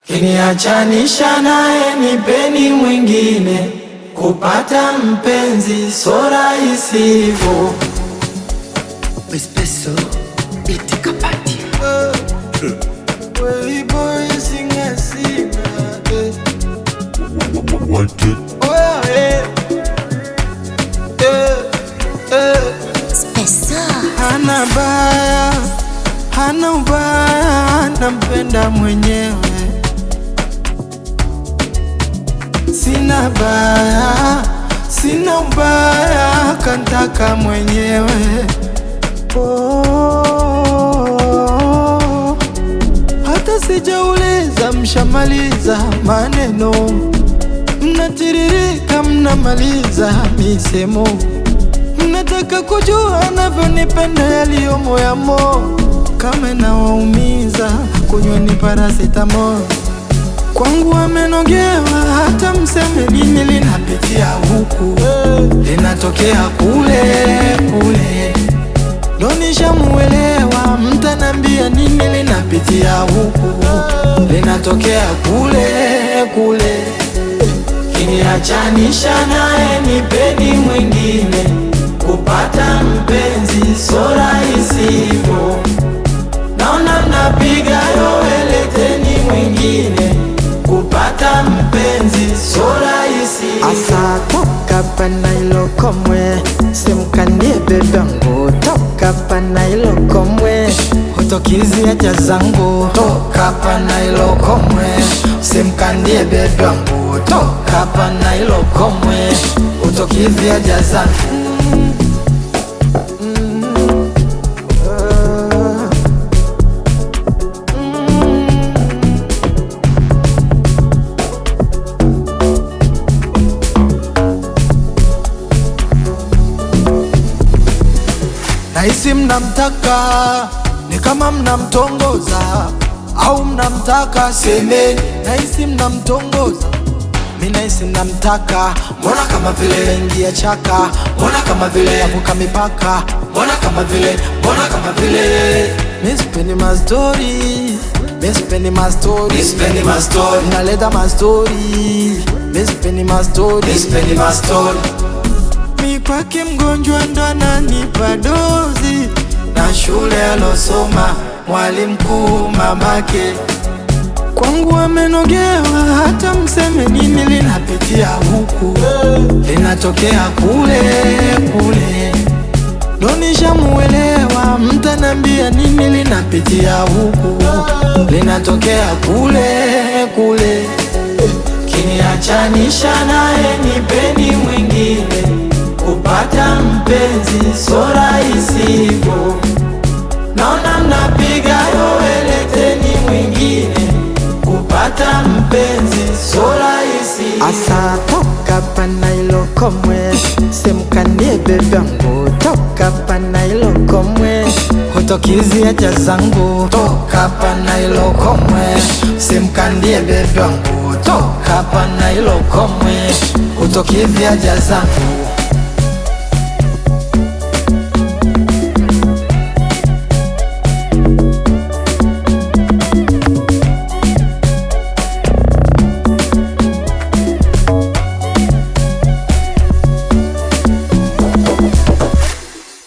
Kiniachanisha naye nipeni mwingine, kupata mpenzi so rahisi hivyo. Espresso iti kapati Hana baya, hana ubaya, nampenda mwenyewe. Sina baya, sina ubaya, kantaka mwenyewe. Oh, hata sijauliza, mshamaliza maneno, mnatiririka, mnamaliza misemo Mnataka kujua navyonipenda yaliyo moyamo, kama nawaumiza kunyweni paracetamol. Kwangu amenogewa, hata mseme nini, linapitia huku linatokea kule kule, ndo nishamuelewa. Mtanambia nini, linapitia huku linatokea kule kule. Kiniachanisha naye nipeni mwingine, kupata mpenzi so rahisi hivyo. Naona mnapiga yowe, leteni mwingine, kupata mpenzi so rahisi Asa toka pana ilo komwe simkandie bebangu toka pana ilo komwe Hutokizi haja zangu toka pana ilo komwe, simkandie bebe wangu toka pana ilo komwe, hutokizi haja zangu Nahisi mnamtaka ni kama mnamtongoza au mnamtaka semeni. Nahisi mnamtongoza mi nahisi mnamtaka, mbona kama vile ingia chaka, mbona kama vile yavuka mipaka, mbona kama vile, mbona kama vile mi sipendi mastori, mi sipendi mastori, Mi sipendi mastori. naleta mastori, mi sipendi mastori, Mi sipendi mastori. mi kwake mgonjwa ndo ananipa dozi na shule alosoma mwalimu mkuu mamake kwangu amenogewa, hata mseme nini, linapitia huku linatokea kule kule, ndo nishamuelewa. Mtanambia nini, linapitia huku linatokea kule kule. Kiniachanisha naye nipeni mwingine, kupata mpenzi so rahisi hivyo. Naona mnapiga yowe, leteni mwingine, kupata mpenzi so rahisi Asa toka pana ilo komwe simkandie bebangu toka pana ilo komwe Hutokizi haja zangu toka pana ilo komwe, simkandie bebe wangu toka pana ilo komwe, hutokizi haja zangu